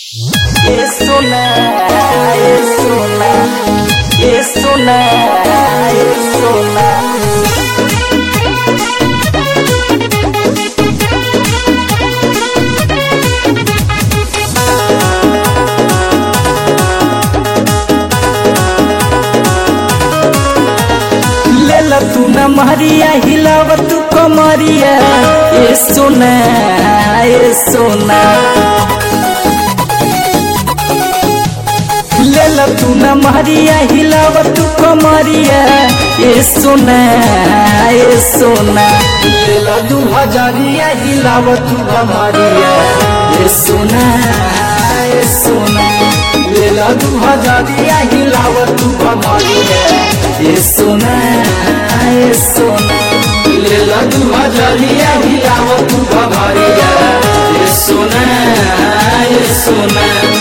Isso não, isso não, isso não, isso não. लेला तू न मारिया हिलाव तू कमरिया ए सोना ए सोना लेला तू न मारिया हिलाव तू कमरिया ए सोना ए सोना लेला दू हजारिया हिलाव तू कमरिया ए सोना ए सोना लेला दू हजारिया हिलाव तू कमरिया ए सोना ए सोना लेला दू हजारिया हिलाव तू कमरिया ए सोना ए सोना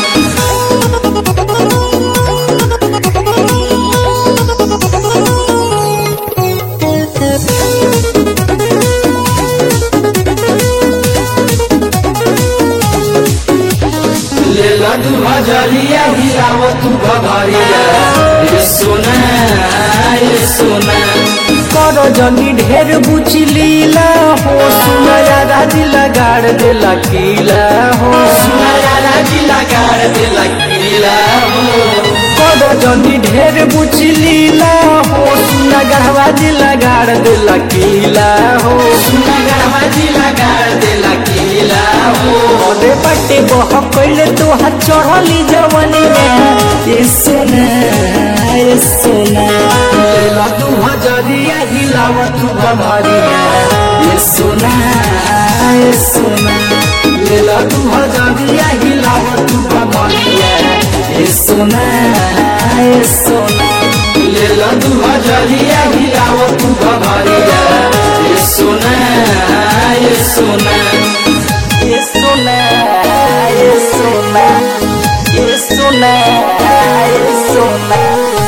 लेला तू हजारिया हिलाव तू भभरिया ये सोना ये सोना कर जनी ढेर बुची लीला हो सुनया राजी लगाड़ दे लकीला हो सुनया राजी लगाड़ दे लकीला हो कर जनी ढेर बुची लीला हो सुना गढ़वाजी लगाड़ दे लकीला हो सुना गढ़वाजी लगाड़ दे लकीला हो ओदे पट्टे बह कइले तो हाथ चढ़ली जवानी में ये सोना ये सोना लेला तू हजरिया हिलाव तू बमरिया ये सोना ये सोना लेला तू हजरिया हिलाव तू बमरिया ये सोना ये सोना लेला तू हजरिया हिलाव तू बमरिया ये सोना ये सोना ये सोना ये सोना ये सोना ये सोना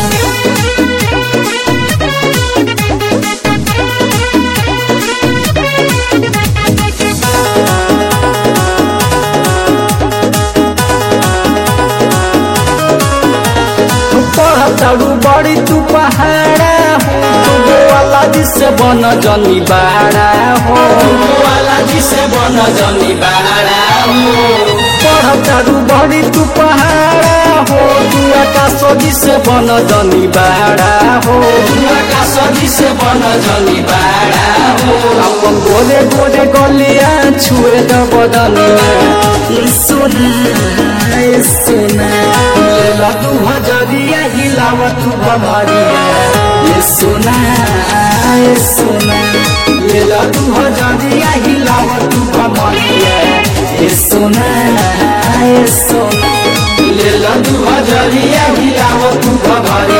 पढ़ताड़ू बड़ी तू पहाड़ा हो तू वाला जिसे बन जनी बाड़ा हो वाला जिसे बन जनी बाड़ा हो पढ़ताड़ू बड़ी तू पहाड़ा हो तू आकाश जिसे बन जनी बाड़ा हो तू आकाश जिसे बन जनी बाड़ा हो अपन गोरे गोरे गलिया छुए द बदनिया ये सोना ये सोना लेला तू हजरिया हिलाव तू बमरिया ये सोना ये सोना लेला तू हजरिया हिलाव तू बमरिया ये सोना ये सोना लेला तू हजरिया हिलाव तू बमरिया